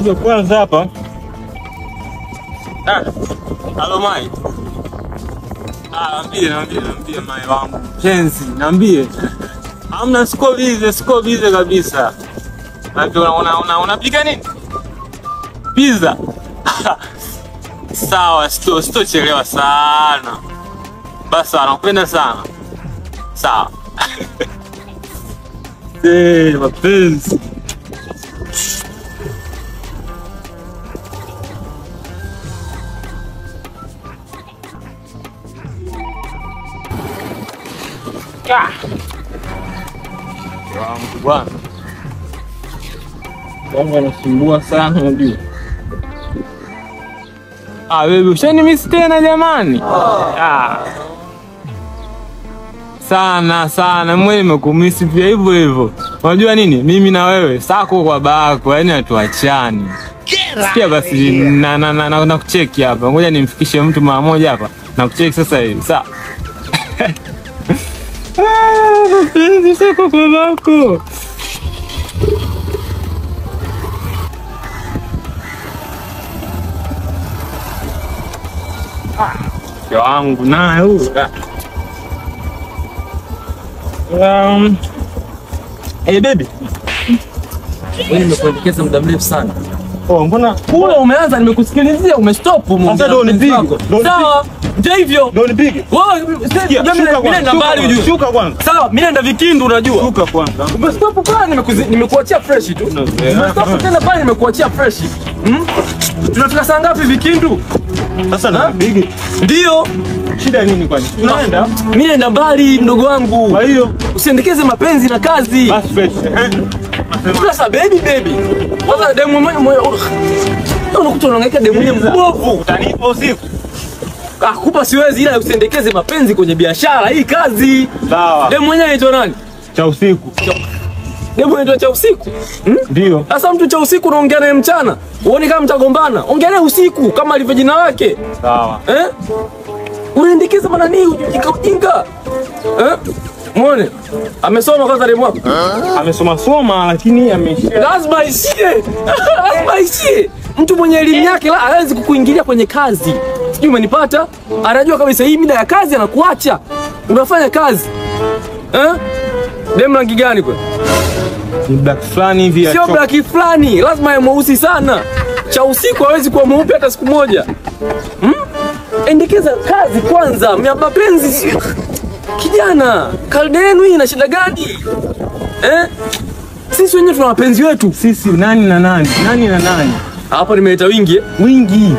Kuja kwanza hapa. Ah, halo Mai. Ah, naambie, naambie, naambie Mai wangu. Penzi, naambie. Hamna siko bize, siko bize kabisa. Naambie una una una unapika nini? Pizza. Sawa, sito sitochelewa sana. Basi nakupenda sana. Sawa. Eh, mapenzi. Ah. Wangu bwana. Wangu anasumbua sana unajua. Ah, wewe ushanimisi tena jamani? Ah. Sana sana, mwe nimekumisi pia hivyo hivyo. Unajua nini? Mimi na wewe sako kwa bako, yani hatuachani. Sikia basi na na na, na, na kucheki hapa. Ngoja nimfikishe mtu mara moja hapa. Na kucheki sasa hivi. Sawa. Ah, mapenzi sako kwa bako. Mke wangu naye huyu. Um, hey baby. Wewe nimekuelekeza muda mrefu sana. Oh, mbona Kule umeanza nimekusikilizia umestop Sasa ndio unipige. Ndio Sawa. Ndio hivyo. ndio nipige? Wewe Sikia, mimi shuka mimi kwanza, naenda shuka mbali kwanza, ujue. Shuka kwanza. Sawa, mimi naenda Vikindu unajua. Shuka kwanza. Umestop pale nimekuzi- nimekuachia fresh tu. Umestop tena pale nimekuachia fresh. Hmm? Tunafika saa ngapi Vikindu? Sasa nipige. Ndio. Shida nini kwani? Tunaenda. Mimi naenda mbali mdogo wangu. Kwa hiyo Usiendekeze mapenzi na kazi. basi fresh. Eh? Sasa baby baby. Sasa demu mwenye mwenye unakuta unahangaika demu mwenye mbovu. Utanipa usiku. Ah, kupa siwezi ila usiendekeze mapenzi kwenye biashara hii kazi. Sawa. Demu mwenyewe anaitwa nani? Cha usiku. Demu anaitwa cha usiku. Hmm? Ndio. Sasa mtu cha usiku unaongea naye mchana. Uone kama mtagombana. Ongea naye usiku kama alivyo jina lake. Sawa. Eh? Unaendekeza maana nini ujinga ujinga? Eh? Muone. Amesoma kwanza demu wako. Amesoma soma lakini ameishia. Lazima aishie. Lazima aishie. Mtu mwenye elimu yake la hawezi kukuingilia kwenye kazi. Sijui umenipata? Anajua kabisa hii mida ya kazi anakuacha. Unafanya kazi. Eh? Demu rangi gani kwa? Ni black fulani hivi ya Sio chocolate. blaki fulani, lazima awe mweusi sana. Cha usiku hawezi kuwa mweupe hata siku moja. Hmm? Endekeza kazi kwanza, mya mapenzi sio. Kijana, kalde yenu hii ina shida gani? Eh? Sisi wenyewe tuna wapenzi wetu. Sisi nani na nani? Nani na nani? Hapa nimeleta wingi eh? Wingi.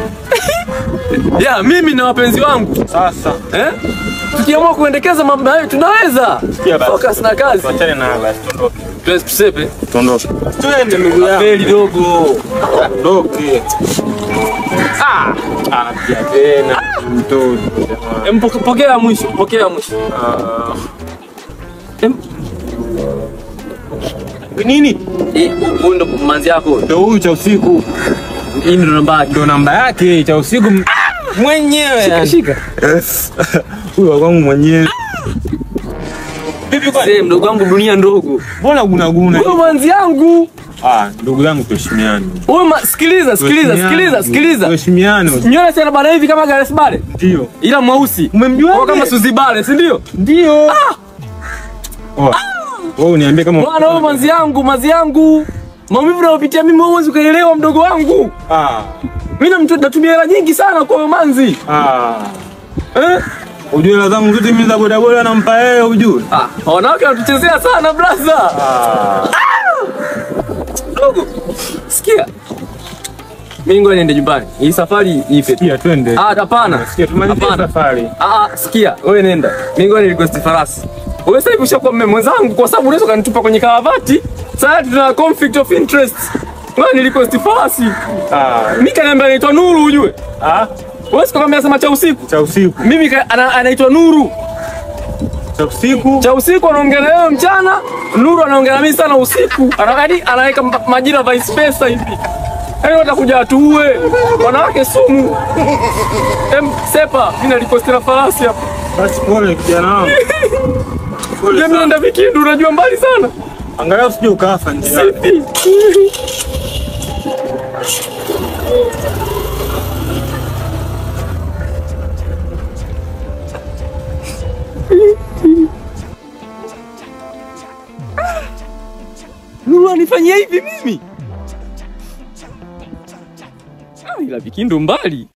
Ya, mimi na wapenzi wangu. Sasa. Eh? Tukiamua kuendekeza mambo hayo tunaweza. Sikia basi. Focus na kazi. Tuachane na basi tuondoke. Tuwezi tusepe. Tuondoke. Twende ndugu yangu. Feli dogo. Tuondoke. Ah, anapiga tena mtoto. jamani. Em, poke- Pokea mwisho, pokea mwisho. Ah. Em, Nini? hii, Huyu ndo manzi yako. Ndio huyu cha usiku. Hii ndo namba yake. Ndio namba yake cha usiku m- mwenyewe. yani. Shika. Huyu wa kwangu mwenyewe. Vipi kwani? Sasa mdogo wangu dunia ndogo. Mbona guna guna? Huyo manzi yangu. Ah, ndugu yangu tuheshimiane. Huyo ma... sikiliza, sikiliza, sikiliza, sikiliza. Tuheshimiane. Nywele sana bana hivi kama Gareth Bale. Ndio. Ila mweusi. Umemjuaje? Kwa kama Suzy Bale, si ndio? Ndio. Oh. Wewe uniambie kama Bwana huyo manzi yangu, manzi yangu. Maumivu nayopitia mimi wewe huwezi ukaelewa mdogo wangu. Ah. Mimi namtu- natumia hela nyingi sana kwa huyo manzi. Ah. Eh? Ujue hela zangu zote mimi za bodaboda nampa yeye ujue. Ah, wanawake wanatuchezea sana brother. Ah. Dogo. Sikia. Mimi ngoja niende nyumbani. Hii safari ife. Sikia twende. Ah, hapana. Sikia tumalizie Hapana. safari. Ah, ah, sikia, wewe nenda. Mimi ngoja nilikosti farasi. Wewe sasa hivi ushakuwa mme mwenzangu kwa sababu unaweza kanitupa kwenye karavati. Sasa tuna conflict of interest. Wewe nilikosti farasi. Ah. Mimi kaniambia anaitwa Nuru ujue. Ah. Wewe sikwambia sema cha usiku. Cha usiku. Mimi ka- ana- anaitwa Nuru. Cha usiku. Cha usiku anaongea na wewe mchana, Nuru anaongea na mimi sana usiku. Anakadi anaweka mpa- majina vice versa hivi. Yaani watakuja atuue. Wanawake sumu. Em, sepa, mimi nalikostia farasi hapa. Basi pole kijana wangu. Pole Mimi sana. naenda Vikindu, unajua mbali sana. Angalau usije ukafa njiani. Sipi. Nuru anifanyia hivi mimi? Ah, ila Vikindu mbali.